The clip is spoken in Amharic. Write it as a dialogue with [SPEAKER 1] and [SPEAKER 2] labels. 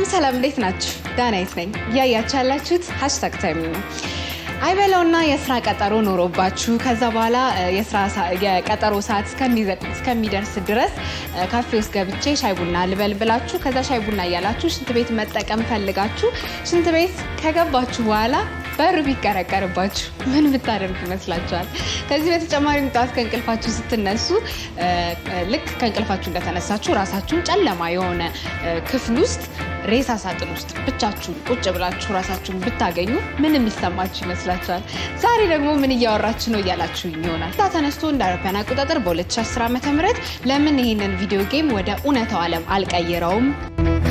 [SPEAKER 1] ሰላም ሰላም፣ እንዴት ናችሁ? ዳናይት ነኝ። እያያችሁ ያላችሁት ሀሽታግ ታይም ነው። አይበለውና የስራ ቀጠሮ ኖሮባችሁ ከዛ በኋላ የቀጠሮ ሰዓት እስከሚደርስ ድረስ ካፌ ውስጥ ገብቼ ሻይ ቡና ልበል ብላችሁ ከዛ ሻይ ቡና እያላችሁ ሽንት ቤት መጠቀም ፈልጋችሁ ሽንት ቤት ከገባችሁ በኋላ በሩ ቢቀረቀርባችሁ ምን ብታደርጉ ይመስላችኋል? ከዚህ በተጨማሪም ጠዋት ከእንቅልፋችሁ ስትነሱ ልክ ከእንቅልፋችሁ እንደተነሳችሁ ራሳችሁን ጨለማ የሆነ ክፍል ውስጥ ሬሳ ሳጥን ውስጥ ብቻችሁን ቁጭ ብላችሁ ራሳችሁን ብታገኙ ምን የሚሰማችሁ ይመስላችኋል? ዛሬ ደግሞ ምን እያወራችሁ ነው እያላችሁ ይሆናል። ታ ተነስቶ እንደ አውሮፓውያን አቆጣጠር በ2010 ዓ ም ለምን ይህንን ቪዲዮ ጌም ወደ እውነታው ዓለም አልቀይረውም?